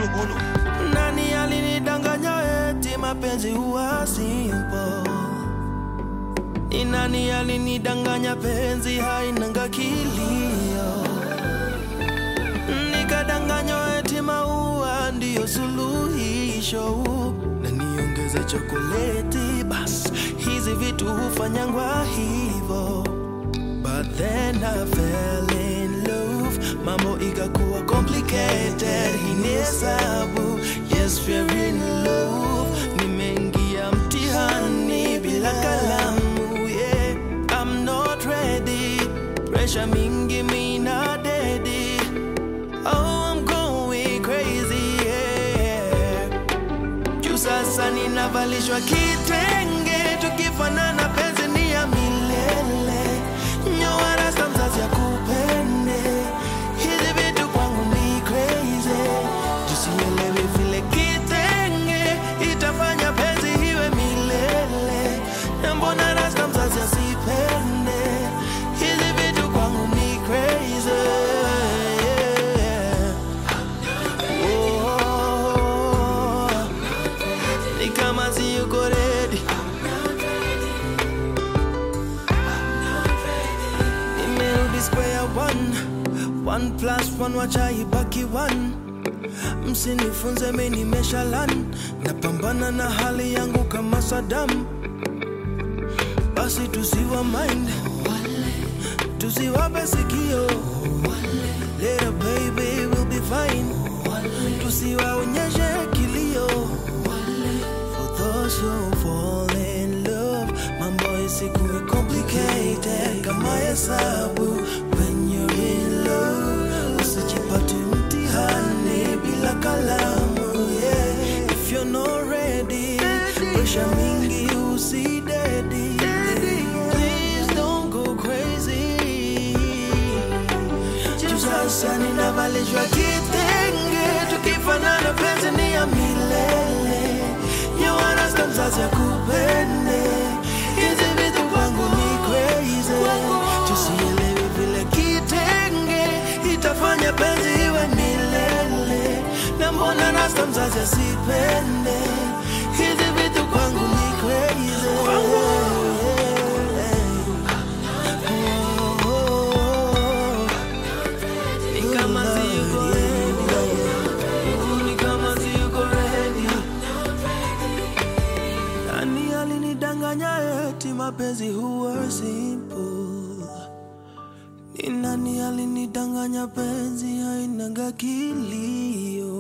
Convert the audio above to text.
gulu Nani alinidanganya eti mapenzi huwa simple? Ni nani alinidanganya penzi hainanga kilio? Nikadanganywa eti maua ndiyo suluhisho, na niongeze chokoleti, bas hizi vitu hufanyangwa hivo. But then I fell in love, mambo ikakuwa complicated. Hii ni hesabu, yes we're in love. Nimeingia mtihani bila kalamu, yeah. I'm not ready, pressure mingi mina dedi. Oh, I'm going crazy, yeah. Juu sasa ninavalishwa kitenge, tukifanana penzi ni ya milele. Nyoa rasta mzazi akupende, hizi vitu kwangu ni crazy. Juu sielewi vile kitenge itafanya penzi iwe milele. Na mbona rasta mzazi asipende, hizi vitu kwangu ni crazy. Yeah. Oh, ni kama si yuko ready. Nimerudi square one, one plus one wacha ibaki one. Msinifunze mi nimeshalan, napambana na hali yangu kama Saddam. Basi tusiwa mind, tusiwape sikio. Little baby will be fine. Tusiwaonyeshe kilio. For those who fall in love, mambo isikuwe complicated kama hesabu. When you're in love, usijipate mtihani bila kalamu. Yeah. If you're not ready, pressure mingi usidedi. Please don't go crazy. Juu sasa ninavalishwa kitenge, tukifanana penzi ni ya milele. Nyoa rasta mzazi akupende, hizi vitu kwangu ni crazy. Juu sielewi vile kitenge itafanya penzi iwe milele. Na mbona rasta mzazi asipende, hizi vitu kwangu ni crazy. Oh, oh, oh. Ni kama si yuko ready. Ni kama si yuko ready. Nani alinidanganya eti mapenzi huwa simple? Ni nani alinidanganya penzi hainaga kilio?